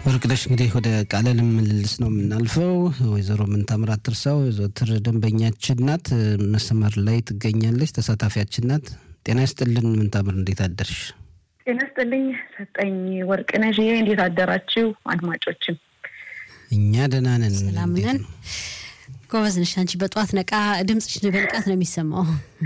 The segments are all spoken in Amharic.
ወርቅነሽ እንግዲህ ወደ ቃለ ምልልስ ነው የምናልፈው። ወይዘሮ ምንታምራት ትርሳው የዘወትር ደንበኛችን ናት፣ መስመር ላይ ትገኛለች፣ ተሳታፊያችን ናት። ጤና ይስጥልን ምንታምር፣ እንዴት አደርሽ? ጤና ይስጥልኝ ሰጠኝ ወርቅነሽ፣ እንዴት አደራችሁ አድማጮችም? እኛ ደህና ነን። ሰላም ነን። ጎበዝ ነሽ አንቺ። በጠዋት ነቃ ድምፅሽ በንቃት ነው የሚሰማው።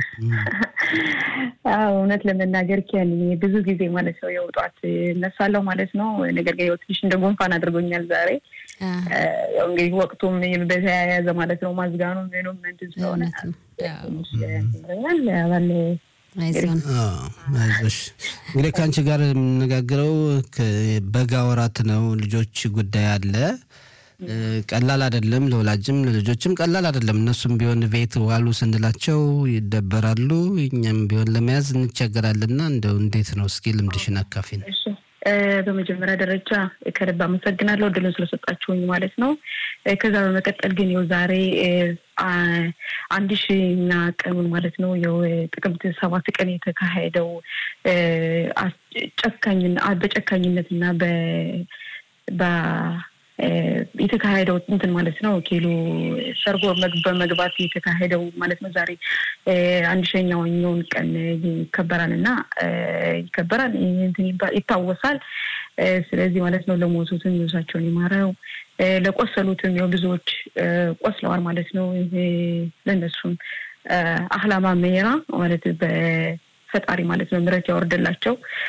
እውነት ለመናገር ኪያን ብዙ ጊዜ ማለት ነው ያው ጠዋት እነሳለሁ ማለት ነው። ነገር ግን ያው ትንሽ እንደ ጉንፋን አድርጎኛል ዛሬ። ያው እንግዲህ ወቅቱም በተያያዘ ማለት ነው ማዝጋኑ ምኑም እንትን ስለሆነ ትንሽ ባለ አይዞን አይዞሽ። እንግዲህ ከአንቺ ጋር የምነጋግረው በጋ ወራት ነው። ልጆች ጉዳይ አለ። ቀላል አይደለም፣ ለወላጅም ለልጆችም ቀላል አይደለም። እነሱም ቢሆን ቤት ዋሉ ስንላቸው ይደበራሉ፣ እኛም ቢሆን ለመያዝ እንቸገራልና እንደው እንዴት ነው? እስኪ ልምድሽን አካፊን። በመጀመሪያ ደረጃ ከልብ አመሰግናለሁ እድሉን ስለሰጣችሁኝ ማለት ነው። ከዛ በመቀጠል ግን ያው ዛሬ አንድ ሺኛ ቀኑን ማለት ነው ያው ጥቅምት ሰባት ቀን የተካሄደው ጨካኝና በጨካኝነት እና በ የተካሄደው እንትን ማለት ነው ኪሎ ሰርጎ በመግባት የተካሄደው ማለት ነው። ዛሬ አንድ ሸኛውኛውን ቀን ይከበራል እና ይከበራል እንትን ይታወሳል። ስለዚህ ማለት ነው ለሞቱትም ነፍሳቸውን ይማረው፣ ለቆሰሉትም ያው ብዙዎች ቆስለዋል ማለት ነው። ለእነሱም አህላማ ሜራ ማለት ፈጣሪ ማለት ነው ምሕረት ያወርድላቸው።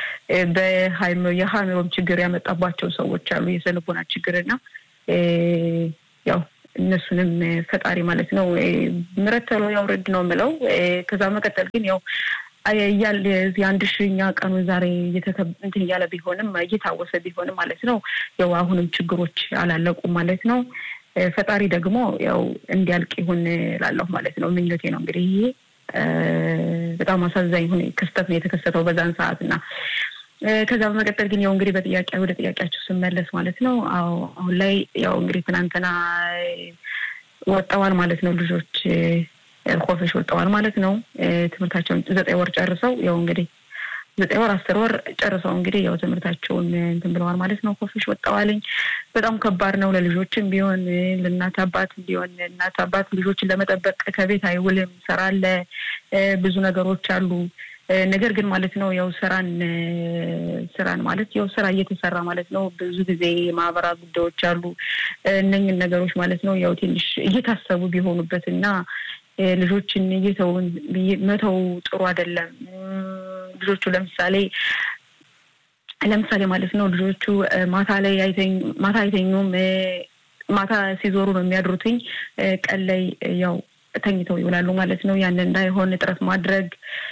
የሀይምሮም ችግር ያመጣባቸው ሰዎች አሉ፣ የስነ-ልቦና ችግር እና ያው እነሱንም ፈጣሪ ማለት ነው ምሕረት ተሎ ያውርድ ነው የምለው። ከዛ መቀጠል ግን ያው የአንድ ሺኛ ቀኑ ዛሬ እንትን እያለ ቢሆንም እየታወሰ ቢሆንም ማለት ነው ያው አሁንም ችግሮች አላለቁም ማለት ነው። ፈጣሪ ደግሞ ያው እንዲያልቅ ይሁን ላለሁ ማለት ነው ምኞቴ ነው እንግዲህ ይሄ በጣም አሳዛኝ ሆነ ክስተት ነው የተከሰተው በዛን ሰዓት እና ከዛ በመቀጠል ግን ያው እንግዲህ በጥያቄ ወደ ጥያቄያቸው ስመለስ ማለት ነው አዎ አሁን ላይ ያው እንግዲህ ትናንትና ወጠዋል ማለት ነው ልጆች ኮፈሽ ወጠዋል ማለት ነው ትምህርታቸውን ዘጠኝ ወር ጨርሰው ያው እንግዲህ ዘጠኝ ወር አስር ወር ጨርሰው እንግዲህ ያው ትምህርታቸውን እንትን ብለዋል ማለት ነው። ኮፊሽ ወጣዋልኝ። በጣም ከባድ ነው ለልጆችም ቢሆን ለእናት አባት ቢሆን እናት አባት ልጆችን ለመጠበቅ ከቤት አይውልም። ስራ አለ፣ ብዙ ነገሮች አሉ። ነገር ግን ማለት ነው ያው ስራን ስራን ማለት ያው ስራ እየተሰራ ማለት ነው። ብዙ ጊዜ ማህበራዊ ጉዳዮች አሉ። እነኝን ነገሮች ማለት ነው ያው ትንሽ እየታሰቡ ቢሆኑበት እና ልጆችን እየተውን መተው ጥሩ አይደለም። ልጆቹ ለምሳሌ ለምሳሌ ማለት ነው ልጆቹ ማታ ላይ ማታ አይተኙም። ማታ ሲዞሩ ነው የሚያድሩትኝ። ቀን ላይ ያው ተኝተው ይውላሉ ማለት ነው። ያንን እንዳይሆን ጥረት ማድረግ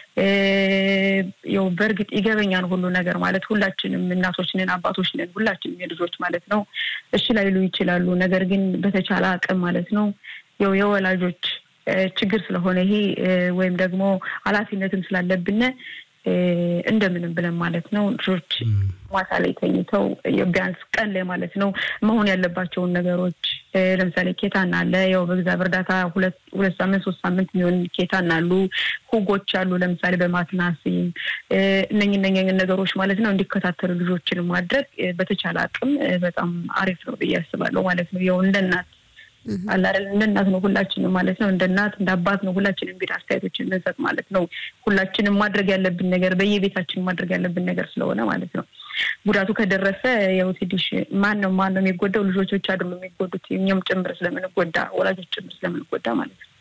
ያው በእርግጥ ይገበኛል ሁሉ ነገር ማለት ሁላችንም እናቶች ነን፣ አባቶች ነን፣ ሁላችንም የልጆች ማለት ነው እሺ ላይሉ ይችላሉ። ነገር ግን በተቻለ አቅም ማለት ነው ያው የወላጆች ችግር ስለሆነ ይሄ ወይም ደግሞ ኃላፊነትም ስላለብን እንደምንም ብለን ማለት ነው ልጆች ማታ ላይ ተኝተው ቢያንስ ቀን ላይ ማለት ነው መሆን ያለባቸውን ነገሮች ለምሳሌ ኬታና አለ ያው በእግዚአብሔር እርዳታ ሁለት ሁለት ሳምንት ሶስት ሳምንት የሚሆን ኬታና አሉ ሁጎች አሉ ለምሳሌ በማትናሲም እነኝ እነኝ ነገሮች ማለት ነው እንዲከታተሉ ልጆችን ማድረግ በተቻለ አቅም በጣም አሪፍ ነው ብዬ አስባለሁ ማለት ነው ያው እንደ እናት አላረል እንደ እናት ነው ሁላችንም ማለት ነው። እንደ እናት እንደ አባት ነው ሁላችንም እንግዲህ አስተያየቶችን እንሰጥ ማለት ነው። ሁላችንም ማድረግ ያለብን ነገር በየቤታችን ማድረግ ያለብን ነገር ስለሆነ ማለት ነው። ጉዳቱ ከደረሰ ያው ትንሽ ማን ነው ማን ነው የሚጎዳው? ልጆች ብቻ አይደሉም የሚጎዱት፣ እኛም ጭምር ስለምንጎዳ፣ ወላጆች ጭምር ስለምንጎዳ ማለት ነው።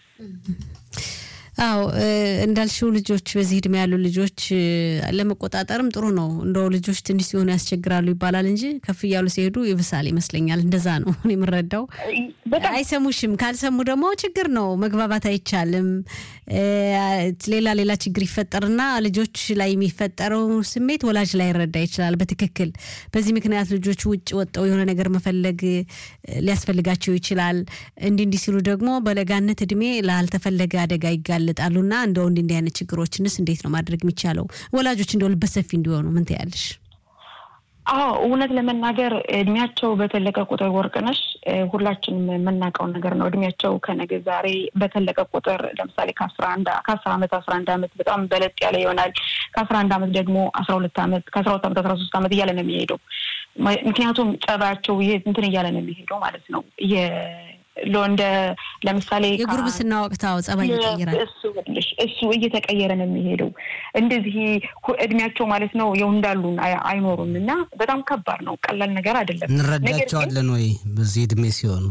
አዎ እንዳልሽው ልጆች በዚህ እድሜ ያሉ ልጆች ለመቆጣጠርም ጥሩ ነው። እንደው ልጆች ትንሽ ሲሆኑ ያስቸግራሉ ይባላል እንጂ ከፍ እያሉ ሲሄዱ ይብሳል ይመስለኛል። እንደዛ ነው እኔ የምረዳው። አይሰሙሽም። ካልሰሙ ደግሞ ችግር ነው፣ መግባባት አይቻልም። ሌላ ሌላ ችግር ይፈጠርና ልጆች ላይ የሚፈጠረው ስሜት ወላጅ ላይ ይረዳ ይችላል በትክክል። በዚህ ምክንያት ልጆች ውጭ ወጥተው የሆነ ነገር መፈለግ ሊያስፈልጋቸው ይችላል። እንዲህ እንዲህ ሲሉ ደግሞ በለጋነት እድሜ ላልተፈለገ አደጋ ይጋለጣሉና እንደው እንዲህ እንዲህ አይነት ችግሮችንስ እንዴት ነው ማድረግ የሚቻለው? ወላጆች እንደው ልበሰፊ እንዲሆኑ ምን ትያለሽ? አዎ እውነት ለመናገር እድሜያቸው በተለቀ ቁጥር ወርቅነሽ ሁላችንም የምናውቀው ነገር ነው። እድሜያቸው ከነገ ዛሬ በተለቀ ቁጥር ለምሳሌ ከአስራ አንድ ከአስር አመት አስራ አንድ አመት በጣም በለጥ ያለ ይሆናል። ከአስራ አንድ አመት ደግሞ አስራ ሁለት አመት ከአስራ ሁለት አመት አስራ ሶስት አመት እያለ ነው የሚሄደው ምክንያቱም ጸባያቸው እንትን እያለ ነው የሚሄደው ማለት ነው። እንደ ለምሳሌ የጉርብስና ወቅታው ጸባይ ይቀይራል። እሱ እየተቀየረ ነው የሚሄደው። እንደዚህ እድሜያቸው ማለት ነው የው እንዳሉን አይኖሩም እና በጣም ከባድ ነው። ቀላል ነገር አይደለም። እንረዳቸዋለን ወይ በዚህ እድሜ ሲሆኑ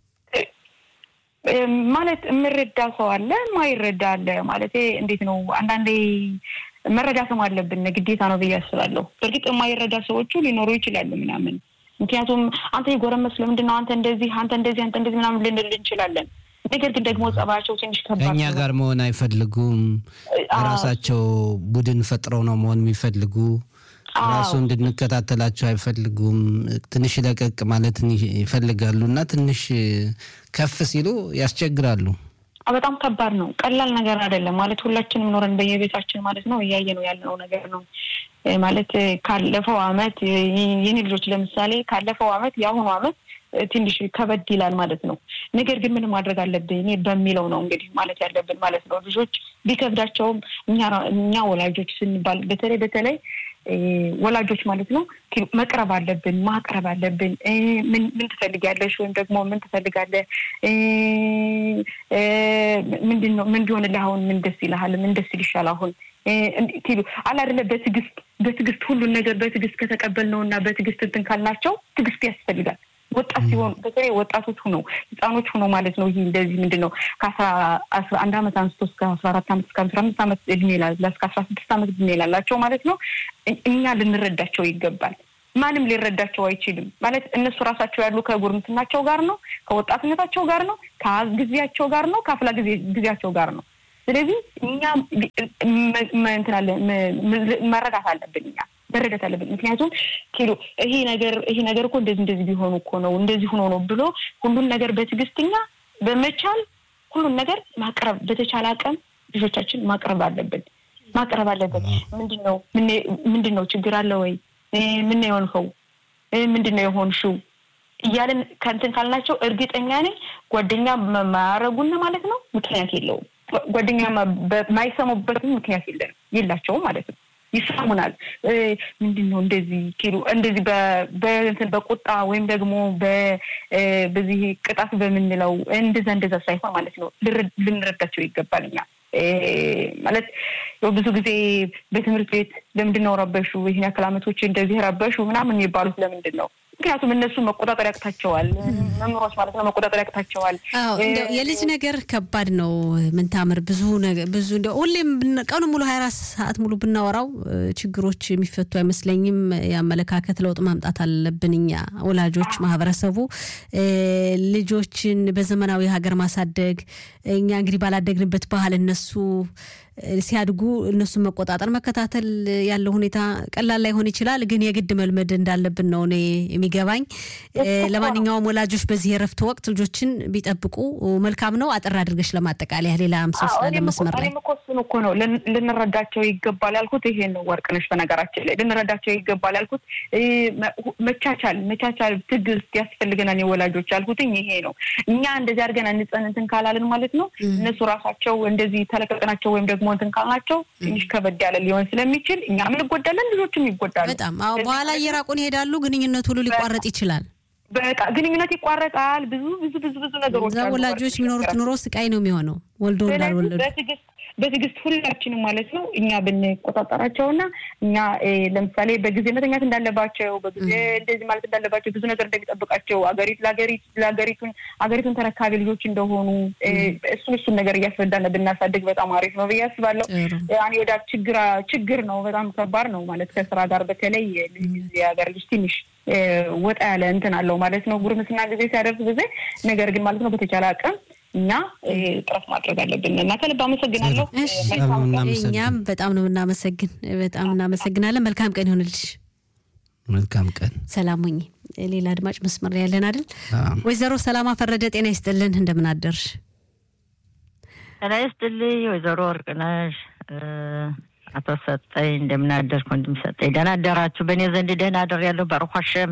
ማለት የምረዳ ሰው አለ፣ ማይረዳ አለ። ማለት እንዴት ነው አንዳንዴ መረዳትም አለብን ግዴታ ነው ብዬ አስባለሁ። በእርግጥ የማይረዳ ሰዎቹ ሊኖሩ ይችላሉ ምናምን ምክንያቱም አንተ የጎረመስ ለምንድን ነው አንተ እንደዚህ አንተ እንደዚህ አንተ እንደዚህ ምናምን ልንል እንችላለን። ነገር ግን ደግሞ ጸባያቸው ትንሽ ከባድ ከእኛ ጋር መሆን አይፈልጉም። ራሳቸው ቡድን ፈጥረው ነው መሆን የሚፈልጉ ራሱ እንድንከታተላቸው አይፈልጉም። ትንሽ ለቀቅ ማለትን ይፈልጋሉ እና ትንሽ ከፍ ሲሉ ያስቸግራሉ። በጣም ከባድ ነው። ቀላል ነገር አይደለም። ማለት ሁላችንም ኖረን በየቤታችን ማለት ነው እያየ ነው ያለነው ነገር ነው። ማለት ካለፈው አመት የኔ ልጆች ለምሳሌ ካለፈው አመት የአሁኑ አመት ትንሽ ከበድ ይላል ማለት ነው። ነገር ግን ምን ማድረግ አለብን እኔ በሚለው ነው እንግዲህ ማለት ያለብን ማለት ነው። ልጆች ቢከብዳቸውም እኛ ወላጆች ስንባል በተለይ በተለይ ወላጆች ማለት ነው መቅረብ አለብን፣ ማቅረብ አለብን። ምን ትፈልጊያለሽ ወይም ደግሞ ምን ትፈልጋለህ? ምንድን ነው ምን ቢሆንልህ አሁን ምን ደስ ይልሃል? ምን ደስ ይልሻል አሁን ሉ አላ አይደለ በትዕግስት በትዕግስት ሁሉን ነገር በትዕግስት ከተቀበልነው እና በትዕግስት እንትን ካልናቸው ትዕግስት ያስፈልጋል። ወጣት ሲሆኑ በተለይ ወጣቶች ሁነው ህፃኖች ሁነው ማለት ነው። ይህ እንደዚህ ምንድን ነው ከአስራ አንድ አመት አንስቶ እስከ አስራ አራት አመት እስከ አስራ አምስት አመት እድሜ እስከ አስራ ስድስት አመት እድሜ ላላቸው ማለት ነው እኛ ልንረዳቸው ይገባል። ማንም ሊረዳቸው አይችልም። ማለት እነሱ ራሳቸው ያሉ ከጉርምትናቸው ጋር ነው፣ ከወጣትነታቸው ጋር ነው፣ ከጊዜያቸው ጋር ነው፣ ከአፍላ ጊዜያቸው ጋር ነው። ስለዚህ እኛ መረዳት አለብን እኛ መረዳት አለብን። ምክንያቱም ኪሎ ይሄ ነገር ይሄ ነገር እኮ እንደዚህ እንደዚህ ቢሆኑ እኮ ነው እንደዚህ ሆኖ ነው ብሎ ሁሉን ነገር በትዕግስትኛ በመቻል ሁሉን ነገር ማቅረብ በተቻለ አቅም ልጆቻችን ማቅረብ አለብን ማቅረብ አለብን። ምንድን ነው ምንድን ነው ችግር አለ ወይ ምን ነው የሆንከው ምንድን ነው የሆንሽው እያለን ከንትን ካልናቸው እርግጠኛ ነኝ ጓደኛ ማያረጉን ማለት ነው ምክንያት የለውም። ጓደኛ ማይሰሙበትም ምክንያት የለንም የላቸውም ማለት ነው። ይሰሙናል። ምንድን ነው እንደዚህ ኪሉ እንደዚህ በእንትን በቁጣ ወይም ደግሞ በዚህ ቅጣት በምንለው እንደዛ እንደዛ ሳይሆን ማለት ነው ልንረዳቸው ይገባል። እኛ ማለት ብዙ ጊዜ በትምህርት ቤት ለምንድን ነው ረበሹ፣ ይህን ያክል ዓመቶች እንደዚህ ረበሹ ምናምን የሚባሉት ለምንድን ነው? ምክንያቱም እነሱ መቆጣጠር ያቅታቸዋል። መምህሮች ማለት ነው መቆጣጠር ያቅታቸዋል። የልጅ ነገር ከባድ ነው። ምንታምር ብዙ ብዙ እንደ ሁሌም ቀኑ ሙሉ ሀያ አራት ሰዓት ሙሉ ብናወራው ችግሮች የሚፈቱ አይመስለኝም። የአመለካከት ለውጥ ማምጣት አለብን እኛ ወላጆች፣ ማህበረሰቡ ልጆችን በዘመናዊ ሀገር ማሳደግ እኛ እንግዲህ ባላደግንበት ባህል እነሱ ሲያድጉ እነሱን መቆጣጠር መከታተል ያለው ሁኔታ ቀላል ላይሆን ይችላል፣ ግን የግድ መልመድ እንዳለብን ነው እኔ የሚገባኝ። ለማንኛውም ወላጆች በዚህ የረፍት ወቅት ልጆችን ቢጠብቁ መልካም ነው። አጠር አድርገሽ ለማጠቃለያ ሌላ ሰው ስላለ መስመር ላይ እኮ እሱን እኮ ነው ልንረዳቸው ይገባል ያልኩት ይሄን ነው ወርቅነሽ። በነገራችን ላይ ልንረዳቸው ይገባል ያልኩት መቻቻል፣ መቻቻል፣ ትዕግስት ያስፈልገናል የወላጆች ያልኩትኝ ይሄ ነው። እኛ እንደዚህ አድርገን አንጸን እንትን ካላልን ማለት ነው እነሱ ራሳቸው እንደዚህ ተለቀቅናቸው ወይም ደግሞ እንትን ካልናቸው ትንሽ ከበድ ያለ ሊሆን ስለሚችል እኛም እንጎዳለን፣ ልጆችም ይጎዳሉ። በጣም አዎ። በኋላ እየራቁን ይሄዳሉ። ግንኙነት ሁሉ ሊቋረጥ ይችላል። በቃ ግንኙነት ይቋረጣል። ብዙ ብዙ ብዙ ብዙ ነገሮች እዛ ወላጆች የሚኖሩት ኑሮ ስቃይ ነው የሚሆነው ወልዶ እንዳልወለዱ በትዕግስት ሁላችንም ማለት ነው እኛ ብንቆጣጠራቸው እና እኛ ለምሳሌ በጊዜ መተኛት እንዳለባቸው በጊዜ እንደዚህ ማለት እንዳለባቸው ብዙ ነገር እንደሚጠብቃቸው አገሪቱ ለሀገሪቱን አገሪቱን ተረካቢ ልጆች እንደሆኑ እሱን እሱን ነገር እያስረዳን ብናሳድግ በጣም አሪፍ ነው ብዬ አስባለሁ። እኔ ወደ ችግር ችግር ነው በጣም ከባድ ነው ማለት ከስራ ጋር በተለይ የሀገር ልጅ ትንሽ ወጣ ያለ እንትን አለው ማለት ነው ጉርምስና ጊዜ ሲያደርስ ጊዜ ነገር ግን ማለት ነው በተቻለ አቅም እኛ ጥረት ማድረግ አለብን እና ከልብ አመሰግናለሁ። እኛም በጣም ነው የምናመሰግን፣ በጣም እናመሰግናለን። መልካም ቀን ይሆንልሽ። መልካም ቀን። ሰላም ሁኚ። ሌላ አድማጭ መስመር ላይ ያለን አይደል? ወይዘሮ ሰላማ ፈረደ ጤና ይስጥልን፣ እንደምን አደርሽ? ጤና ይስጥልኝ ወይዘሮ ወርቅነሽ አቶ ሰጠኝ እንደምን አደርክ? ወንድም ሰጠኝ ደህና አደራችሁ? በእኔ ዘንድ ደህና አደር ያለው ባርኳሸም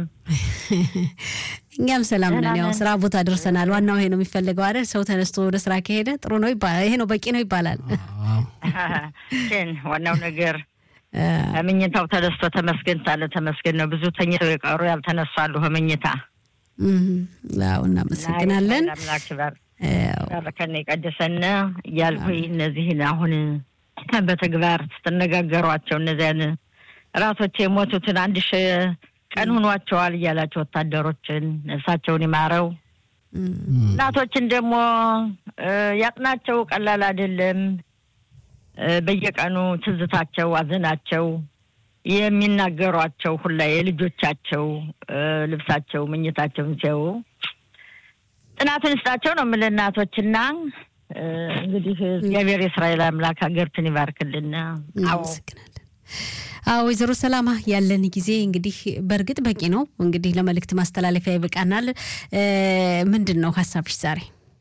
እኛም ሰላም ነን። ያው ስራ ቦታ ደርሰናል። ዋናው ይሄ ነው የሚፈልገው አይደል? ሰው ተነስቶ ወደ ስራ ከሄደ ጥሩ ነው ይባላል። ይሄ ነው በቂ ነው ይባላል። ግን ዋናው ነገር ከምኝታው ተነስቶ ተመስገን ሳለ ተመስገን ነው። ብዙ ተኝተው የቀሩ ያልተነሱ አሉ ከምኝታ። አዎ እናመሰግናለን። አምላክ ባረከን የቀደሰነ እያልኩኝ እነዚህን አሁን በተግባር ስትነጋገሯቸው እነዚያን ራሶች የሞቱትን አንድ ሺ ቀን ሆኗቸዋል እያላቸው ወታደሮችን ነፍሳቸውን ይማረው። እናቶችን ደግሞ ያጥናቸው። ቀላል አይደለም። በየቀኑ ትዝታቸው፣ አዘናቸው የሚናገሯቸው ሁላ የልጆቻቸው ልብሳቸው፣ ምኝታቸውን ሲያዩ ጥናቱን ይስጣቸው ነው የምልህ እናቶችና እንግዲህ እግዚአብሔር የእስራኤል አምላክ ሀገርትን ይባርክልን። አመሰግናለን። አዎ ወይዘሮ ሰላማ ያለን ጊዜ እንግዲህ በእርግጥ በቂ ነው። እንግዲህ ለመልእክት ማስተላለፊያ ይበቃናል። ምንድን ነው ሀሳብሽ ዛሬ?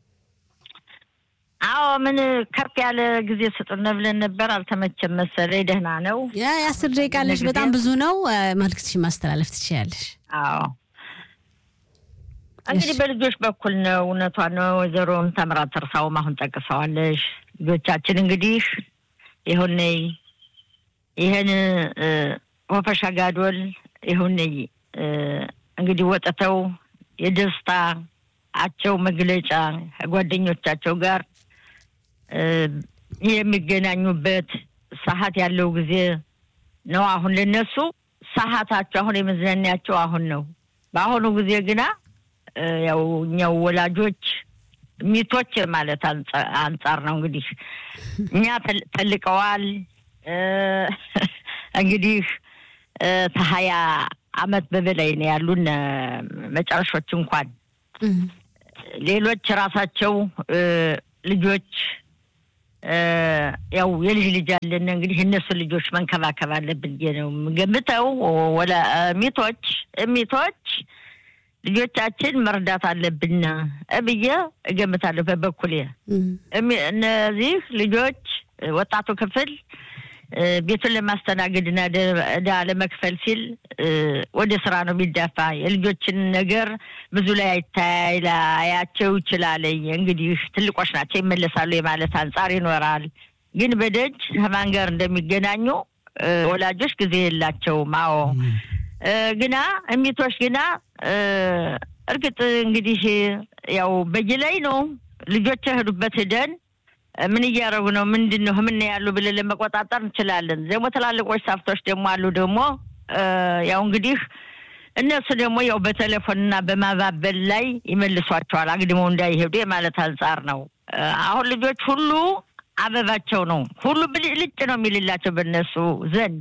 አዎ ምን ከፍ ያለ ጊዜ ስጡን ብለን ነበር፣ አልተመቸም መሰለኝ። ደህና ነው። የአስር ደቂቃ አለሽ፣ በጣም ብዙ ነው። መልእክትሽን ማስተላለፍ ትችያለሽ። አዎ እንግዲህ በልጆች በኩል ነው። እውነቷ ነው። ወይዘሮ ተምራት ተርሳውም አሁን ጠቅሰዋለሽ። ልጆቻችን እንግዲህ ይሁን ይህን ወፈሻ ጋዶል ይሁን እንግዲህ ወጥተው የደስታቸው መግለጫ ከጓደኞቻቸው ጋር የሚገናኙበት ሰዓት ያለው ጊዜ ነው። አሁን ለነሱ ሰዓታቸው አሁን የመዝናኛቸው አሁን ነው። በአሁኑ ጊዜ ግና ያው እኛው ወላጆች ሚቶች ማለት አንጻር ነው እንግዲህ እኛ ተልቀዋል። እንግዲህ ከሀያ አመት በበላይ ነው ያሉን መጨረሾች እንኳን ሌሎች ራሳቸው ልጆች ያው የልጅ ልጅ አለን እንግዲህ እነሱ ልጆች መንከባከብ አለብን ነው የምገምተው። ወላ ሚቶች ሚቶች ልጆቻችን መርዳት አለብን ብዬ እገምታለሁ። በበኩሌ እነዚህ ልጆች ወጣቱ ክፍል ቤቱን ለማስተናገድና ዕዳ ለመክፈል ሲል ወደ ስራ ነው የሚዳፋ። የልጆችን ነገር ብዙ ላይ አይታይ ላያቸው ይችላል። እንግዲህ ትልቆች ናቸው ይመለሳሉ የማለት አንጻር ይኖራል። ግን በደጅ ከማን ጋር እንደሚገናኙ ወላጆች ጊዜ የላቸውም። አዎ ግና እሚቶች ግና እርግጥ እንግዲህ ያው በየላይ ነው ልጆች የሄዱበት ሂደን ምን እያደረጉ ነው ምንድን ነው ምን ያሉ ብለን ለመቆጣጠር እንችላለን። ደግሞ ትላልቆች ሳፍቶች ደግሞ አሉ ደግሞ ያው እንግዲህ እነሱ ደግሞ ያው በቴሌፎንና በማባበል ላይ ይመልሷቸዋል አግድመው እንዳይሄዱ የማለት አንጻር ነው። አሁን ልጆች ሁሉ አበባቸው ነው ሁሉ ብልጭ ነው የሚልላቸው በእነሱ ዘንድ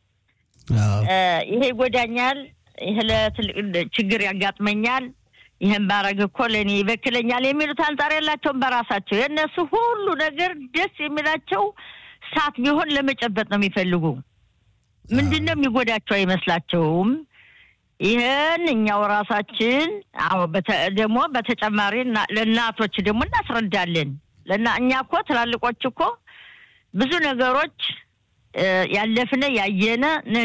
ይሄ ይጎዳኛል፣ ይሄ ለትልቅ ችግር ያጋጥመኛል፣ ይህን ባረግ እኮ ለእኔ ይበክለኛል የሚሉት አንጻር የላቸውም በራሳቸው። የእነሱ ሁሉ ነገር ደስ የሚላቸው ሳት ቢሆን ለመጨበጥ ነው የሚፈልጉ። ምንድን ነው የሚጎዳቸው አይመስላቸውም። ይህን እኛው ራሳችን አዎ፣ ደግሞ በተጨማሪ ለእናቶች ደግሞ እናስረዳለን። ለና እኛ እኮ ትላልቆች እኮ ብዙ ነገሮች ያለፍነ ያየነ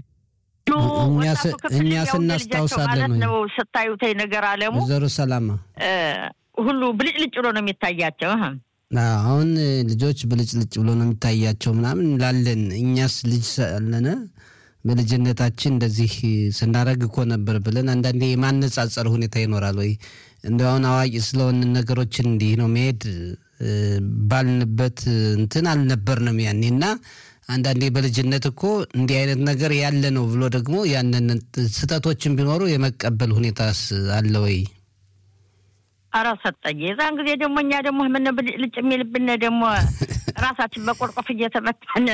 እኛ ስናስታውሳለን ነው ስታዩት ነገር አለሙ ወይዘሮ ሰላማ ሁሉ ብልጭልጭ ብሎ ነው የሚታያቸው። አሁን ልጆች ብልጭልጭ ብሎ ነው የሚታያቸው ምናምን እንላለን። እኛስ ልጅ ሳለነ በልጅነታችን እንደዚህ ስናደርግ እኮ ነበር ብለን አንዳንዴ የማነጻጸር ሁኔታ ይኖራል ወይ? እንደ አሁን አዋቂ ስለሆን ነገሮችን እንዲህ ነው መሄድ ባልንበት እንትን አልነበርንም ያኔ እና አንዳንዴ በልጅነት እኮ እንዲህ አይነት ነገር ያለ ነው ብሎ ደግሞ ያንን ስህተቶችን ቢኖሩ የመቀበል ሁኔታስ አለ ወይ? አረ ሰጠኝ። የዛን ጊዜ ደግሞ እኛ ደግሞ ምን ልጭ የሚልብን ደግሞ ራሳችን በቆርቆፍ እየተመታን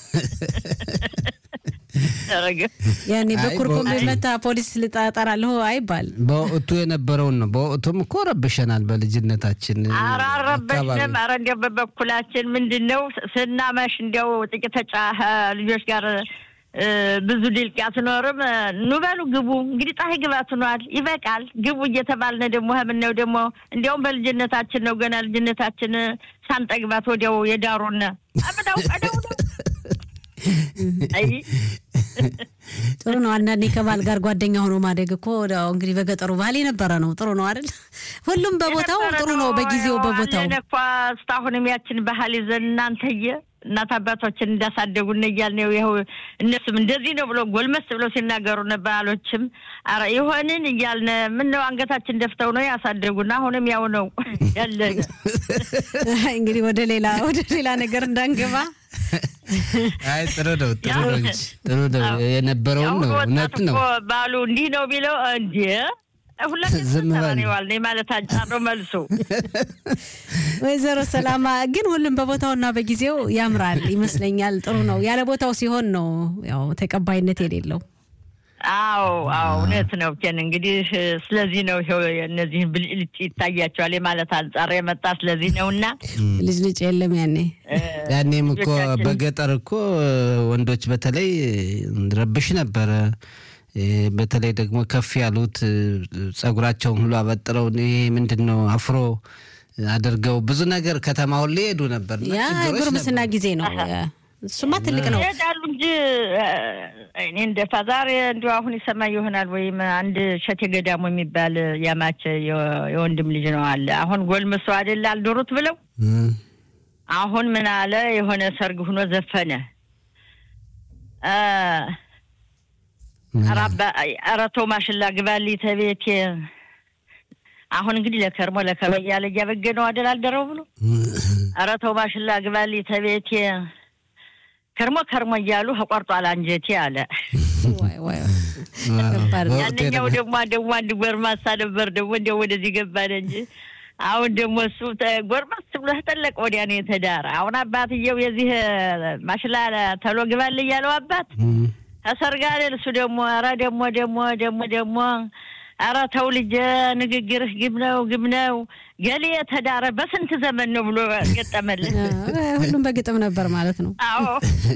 ያኔ በኩርኩም መታ ፖሊስ ልጠራለሁ አይባል። በወቅቱ የነበረውን ነው። በወቅቱም እኮ ረብሸናል በልጅነታችን። ኧረ አልረበሽንም። ኧረ እንዲያው በበኩላችን ምንድን ነው ስናመሽ እንዲያው ጥቂት ተጫህ ልጆች ጋር ብዙ ድልቅ አትኖርም። ኑ በሉ ግቡ፣ እንግዲህ ፀሐይ ግባት ሆኗል፣ ይበቃል፣ ግቡ እየተባልነ ደግሞ ምነው ደግሞ እንዲያውም በልጅነታችን ነው ገና ልጅነታችን ሳንጠግባት ወዲያው የዳሩን አብዳው ቀደው ነው። አይ ጥሩ ነው። አንዳንዴ ከባል ጋር ጓደኛ ሆኖ ማደግ እኮ ያው እንግዲህ በገጠሩ ባህል የነበረ ነው። ጥሩ ነው አይደል? ሁሉም በቦታው ጥሩ ነው፣ በጊዜው በቦታው አለን እኮ እስካሁንም ያችን ባህል ይዘን እናንተየ እናት አባቶችን እንዳሳደጉን እያልን ነው። ይኸው እነሱም እንደዚህ ነው ብሎ ጎልመስ ብለው ሲናገሩ ባህሎችም ኧረ ይሆንን እያልን ምን ነው አንገታችን ደፍተው ነው ያሳደጉን። አሁንም ያው ነው ያለን። እንግዲህ ወደ ሌላ ወደ ሌላ ነገር እንዳንገባ አይ ጥሩ ነው፣ ጥሩ ነው እንጂ ጥሩ ነው። የነበረውን ነው እውነት ነው። ባሉ እንዲህ ነው ቢለው እንዲ ሁላችን ዋል ማለት አንጻር ነው መልሱ። ወይዘሮ ሰላማ ግን ሁሉም በቦታውና በጊዜው ያምራል ይመስለኛል። ጥሩ ነው። ያለ ቦታው ሲሆን ነው ያው ተቀባይነት የሌለው። አዎ አዎ፣ እውነት ነው። ኬን እንግዲህ ስለዚህ ነው ይኸው እነዚህን ብልጭልጭ ይታያቸዋል የማለት አንጻር የመጣ ስለዚህ ነው። እና ልጅ ልጭ የለም ያኔ ያኔም እኮ በገጠር እኮ ወንዶች በተለይ ረብሽ ነበረ። በተለይ ደግሞ ከፍ ያሉት ጸጉራቸውን ሁሉ አበጥረው ይሄ ምንድን ነው አፍሮ አድርገው ብዙ ነገር ከተማ ሁሉ ይሄዱ ነበር። ያ ጉርምስና ጊዜ ነው። እሱማ ትልቅ ነው ይሄዳሉ እንጂ እኔ እንደ ዛሬ እንዲሁ አሁን ይሰማ ይሆናል ወይም አንድ ሸቴ ገዳሙ የሚባል ያማች የወንድም ልጅ ነው አለ። አሁን ጎልምሶ አይደል አልዶሩት ብለው አሁን ምን አለ የሆነ ሰርግ ሁኖ ዘፈነ ኧረ ተው ማሽላ ግባልኝ ተቤቴ አሁን እንግዲህ ለከርሞ ለከርሞ እያለ እያበገነው አደል አልደረው ብሎ ኧረ ተው ማሽላ ግባልኝ ተቤቴ ከርሞ ከርሞ እያሉ ተቆርጧል አንጀቴ አለ። ያንኛው ደግሞ ደግሞ አንድ ጎርማሳ ነበር ደግሞ እንዲያው ወደዚህ ገባን እንጂ አሁን ደግሞ እሱ ጎርማስ ብሎ ተጠለቀ ወዲያ ነው የተዳረ። አሁን አባትየው የዚህ ማሽላ ተሎ ግባል እያለው አባት ተሰርጋለ እሱ ደግሞ ኧረ ደግሞ ደግሞ ደግሞ ደግሞ ኧረ ተው ልጄ ንግግርህ ግብ ነው ግብ ነው ገሌ የተዳረ በስንት ዘመን ነው ብሎ ገጠመልን። ሁሉም በግጥም ነበር ማለት ነው። አዎ